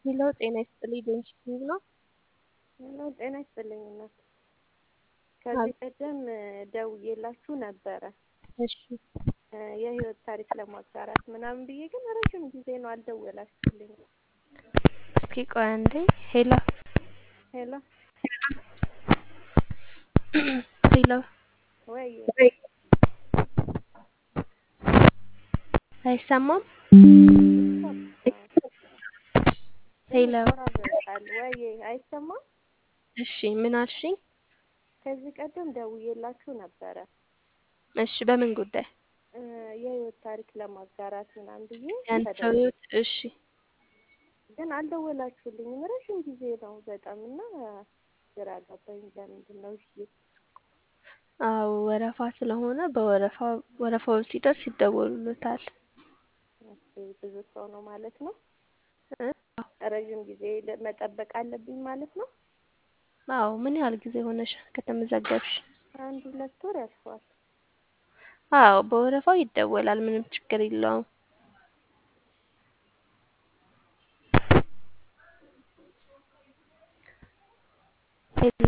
ሄሎ ጤና ይስጥልኝ ዶንኪ ነው። ሄሎ ጤና ይስጥልኝ እናት። ከዚህ ቀደም ደውዬላችሁ ነበረ እሺ የህይወት ታሪክ ለማጋራት ምናምን ብዬ ግን ረዥም ጊዜ ነው አልደወላችሁልኝም። እስኪ ቆይ አንዴ ሄሎ ሄሎ ሄሎ ወይ አይሰማም? ሄሎ ይቆራረጣል ወይ አይሰማም? እሺ ምን አልሽኝ? ከዚህ ቀደም ደውዬላችሁ ነበረ እሺ በምን ጉዳይ? እ የህይወት ታሪክ ለማጋራት ምናምን ብዬ ያንተ ተደውሎ ህይወት እሺ ግን አልደወላችሁልኝም ረዥም ጊዜ ነው በጣም እና ግራ ገባኝ። ለምንድን ነው እሺ አዎ ወረፋ ስለሆነ በወረፋ ወረፋው ሲደርስ ይደወሉልታል። ኦኬ፣ ብዙ ሰው ነው ማለት ነው። እ? ረዥም ጊዜ ለ- መጠበቅ አለብኝ ማለት ነው። አዎ ምን ያህል ጊዜ ሆነሽ ከተመዘገብሽ? አንድ ሁለት ወር ያልፈዋል። አዎ በወረፋው ይደወላል። ምንም ችግር የለውም። ሄሎ